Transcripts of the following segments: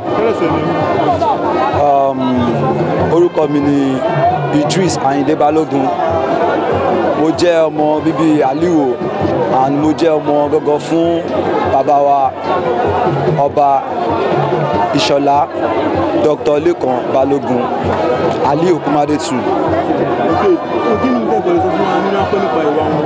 Um, orúkọ mi ni Idris Ayinde Balógun mo jẹ́ ọmọ bíbí Aliwo and mo jẹ́ ọmọ gọ́gọ́ fún bàbá wa ọba Ìṣọ̀lá Dr. Lékan Balógun Ali Okunmade tù. kí ni nǹkan ìgbàlódé fún wa nínú akọ́ nípa ìwà wọn.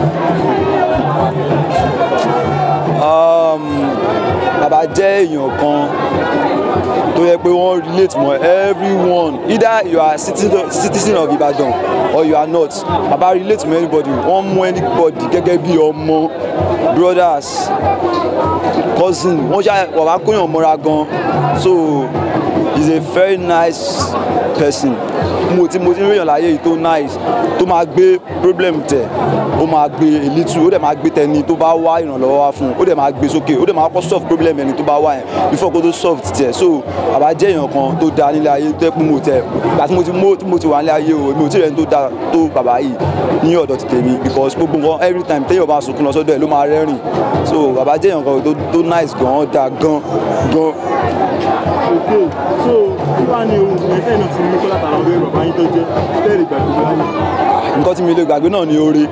Um, bàbá jẹ́ èèyàn kan tó yẹ pé wọ́n relate mọ́ everyone either you are citizen, citizen of Ibadan or you are not bàbá relate mọ́ anybody wọ́n mú anybody gẹ́gẹ́ bí ọmọ brothers cousin wọ́n ṣá bàbá kóyàn mọ́ra gan so he is a very nice person mo ti mo ti rí èèyàn láyé yìí tó nice tó máa gbé problem tẹ̀ ó máa gbé elitu ó dẹ̀ máa gbé tẹni tó bá wá ìrànlọ́wọ́ wá fún un ó dẹ̀ máa gbé sókè ó dẹ̀ máa kọ́ solve problem ẹni tó bá wá yẹn before kó tó solve tiẹ̀ so bàbá jẹ́ èèyàn kan tó dáa nílé ayé tó yẹ pé mo tẹ̀ ìgbà tí mo ti mú tí mo ti wà nílé ayé o mi ò tí ì rẹ̀ ní tó dáa tó bàbá yìí ní ọ̀dọ̀ ti tèmi because gbogbo nǹkan every time téèyàn bá sunkún lọ sọ́dọ̀ ẹ̀ ló máa rẹ́rìn so bàbá jẹ́ èèyàn kan tó tó nice gan ó dáa gan gan ok so kí wàá ní ohun ìgbìmọ̀ ẹ̀fẹ́ náà ti ní kọ́lá tààrà ọdún bàbá yín tó jẹ́ tẹ́rì gbàgbé láyé. nǹkan tí mi lè gbàgbé náà ni oore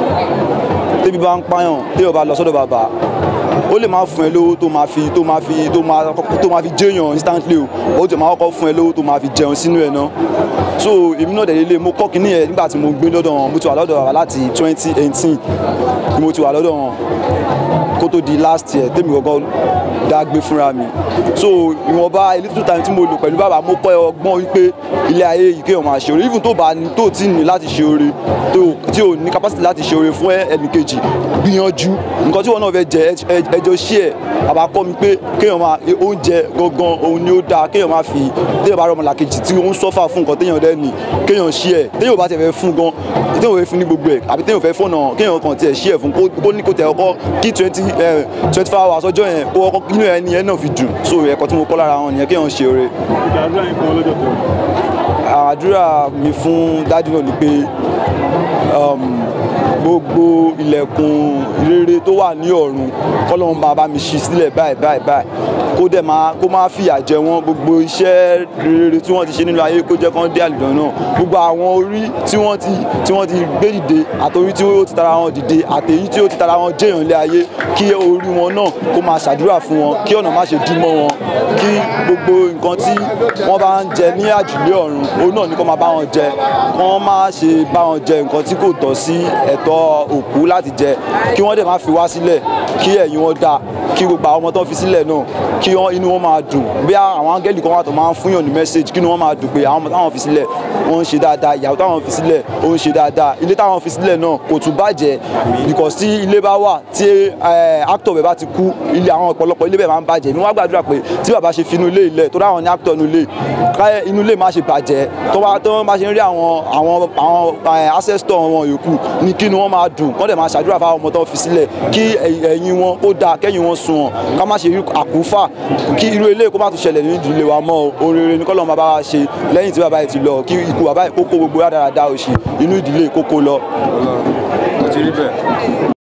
tébi bá ń pààyàn téèyàn bá lọ sọ́dọ̀ bàbá ó lè máa fún ẹ lówó tó máa fi tó máa fi tó máa tó máa fi jẹyàn instantly o ó ti máa kọ́kọ́ fún ẹ lówó tó máa fi jẹun sínú ẹ náà so èmi náà dẹ̀ lé mo kọ́ kínní yẹn nígbà tí mo gbé lọ́dọ̀ wọn mo ti wà lọ́dọ̀ bàbá láti twenty eighteen ni mo ti wà lọ́dọ̀ wọn kó tó di last year tèmi kọ́kọ́ dá gbé fúnra mi so ìwọ̀nba a little time tí mo lò pẹ̀lú bàbá mo kọ́ ọgbọ́n wípé ilé ayé yìí kéèyàn máa ṣe oore even tó bá ní tó tí ní láti ṣe oore tó tí ò ní capacity láti ṣe oore fún ẹnìkejì gbìyànjú nǹkan tí wọn náà fẹ́ jẹ ẹjọ́ ṣí ẹ̀ bàbá kọ́ mi pé kéèyàn máa oúnjẹ gangan òun ni ó dáa kéèyàn máa fi téèyàn bá rọmọ làkejì tí ó ń sọ́fà fún nǹkan téèyàn dẹ́ nì kéèyàn ṣí ẹ̀ téèyàn bá tẹ̀ fẹ́ fún gan téèyàn fẹ́ fún ní gbogbo ẹ̀ àbí téèyàn fẹ́ fọ́nà kéèyàn kàn tiẹ̀ ṣí ẹ̀ fún kó ní kó tẹ̀ ọkọ kí twenty twenty four hours ọjọ́ yẹn kó ọkọ inú ẹni yẹn náà fi dùn so ẹ̀kọ́ tí mo kọ́ lára wọn nìyẹn kéèyàn ṣe oore ìjà àdúrà yín fún ọlọ́jọ́ tó. àdúrà mi fún dádì náà ni pé um, gbogbo ilẹ̀kùn rere tó wà ní ọ̀run kọ́lọ́run bá bá mi ṣí sílẹ̀ báyìí báyìí báyìí kó dẹ̀ máa kó máa fìyà jẹ wọ́n gbogbo iṣẹ́ rere tí wọ́n ti ṣe nínú ayé kó jẹ́ kán dé àlùdàn náà gbogbo àwọn orí tí wọ́n ti tí wọ́n ti gbé dìde àtòrí tí ó ti tara wọn dìde àtèyí tí ó ti tara wọn jẹ́yàn lé ayé kí orí wọn náà kó máa ṣàdúrà fún wọn kí ọ̀nà má ṣe dí mọ́ wọn kí gbogbo nǹkan tí wọ́n bá ń jẹ ní àjùlé ọ̀run òun náà ni kó máa bá wọn jẹ kán má ṣe bá wọn jẹ nǹkan tí kò tọ́ sí ẹ̀tọ́ òkú láti jẹ kí wọ́n dẹ̀ má fi wá sílẹ̀ kí ẹ̀yìn wọn dáa kí gbogbo àwọn ọmọ tó ń fi sílẹ̀ náà kí wọ́n inú wọn máa dùn bí àwọn áńgẹ́lì kan wà tó máa ń fún yàn ní mẹ́sáàgì kí inú wọn máa dùn pé àwọn ọmọ táwọn fi sílẹ̀ wọ́n ń ṣe dáadáa ìyàwó táwọn fi sílẹ̀ ó ń ṣe dáadáa ilé táwọn fi sílẹ̀ náà kò tún bàjẹ́ because tí ilé bá wà tí actor bẹ̀ bá ti kú ilé àwọn ọ̀pọ̀lọpọ̀ ilé bẹ̀ máa ń bàjẹ́ mi wá gbàdúrà pé tí bàbá ṣe fi inú ilé ilẹ̀ tó dáwọn ní actor inú ilé káyẹ inú ilé má ṣe bàjẹ́ tó bá tó bá ṣe ń rí àwọn àwọn àwọn ancestor wọn yòókù ní kí inú wọn máa dùn kọ́ dẹ̀ máa ṣàdúrà fáwọn ọmọ tó fi sílẹ̀ kí ẹ̀yìn wọn kó dáa kẹ́yìn wọn sùn wọn ká má ṣe rí àkúfà kí irú ilé kó má tún ṣẹlẹ̀ nínú ìdílé wa mọ́ o oríire ní kọ́lọ́mù bàbá wa ṣe lẹ́yìn tí bàbá yìí ti lọ kí ikú bàbá yìí kókó gbogbo rádaràda òṣì inú ìdílé kókó lọ. mo ti rí bẹ́ẹ̀.